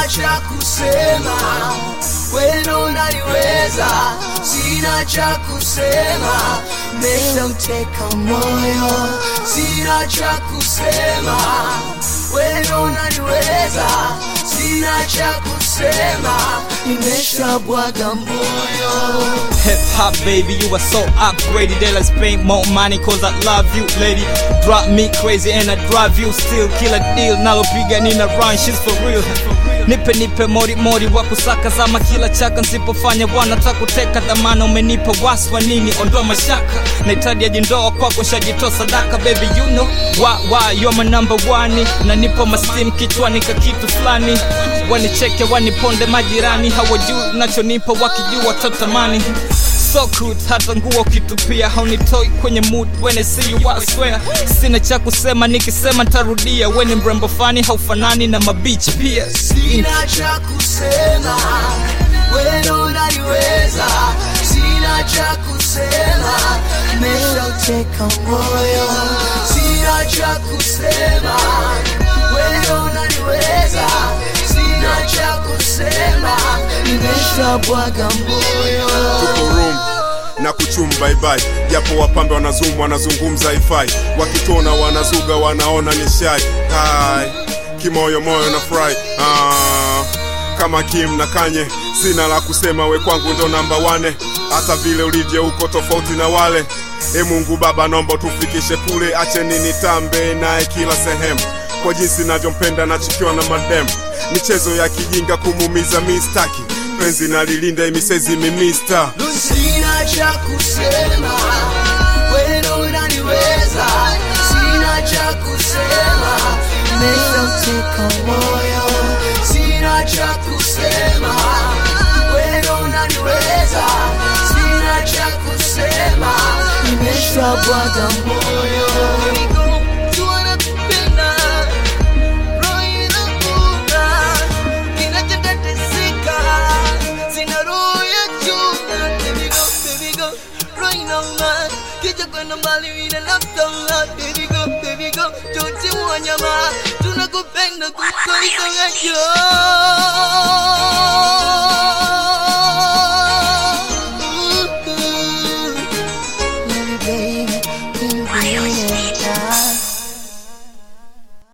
sina cha kusema, weno unaniweza, sina cha kusema, meshauteka moyo, sina cha kusema, weno unaniweza, sina cha kusema, nimeshabwaga moyo. Hip hop baby, you are so upgraded. They like spend more money cause I love you, lady. Drop me crazy and I drive you still. Kill a deal, nalopiga nina run, she's for real. Nipe nipe mori mori wa kusaka zama kila chaka nsipofanya wanataka kuteka dhamana umenipa waswa nini ondoa mashaka nahitaji ajindoa kwako shajitoa sadaka baby you know why why you're my number one nanipa mastim kichwani ka kitu fulani wanicheke waniponde majirani hawajui nachonipa wakijua totamani so good hata nguo kitupia haunitoi kwenye mood when I see you I swear sina cha kusema nikisema ntarudia weni mrembo fani haufanani na mabichi pia Sina cha kusema, weno unaniweza, sina cha kusema, meshauteka moyo. Sina cha kusema, weno unaniweza, sina cha kusema, nimeshabwaga moyo. tuko room na kuchum baibai japo wapambe wanazum wanazungumza ifai wakitona wanazuga wanaona ni shai hai kimoyo moyo na fry ah, kama kim na kanye sina la kusema we kwangu ndo namba wane hata vile ulivyo uko tofauti na wale e mungu baba naomba tufikishe kule acheni nitambe naye kila sehemu kwa jinsi navyompenda nachikiwa na madem michezo ya kijinga kumumiza mistaki penzi nalilinda imisezi mimista Sina cha kusema, weno unaniweza, sina cha kusema, meshauteka moyo. Sina cha kusema, weno unaniweza, sina cha kusema, nimeshabwaga moyo. Tunakupenda kuliko hizo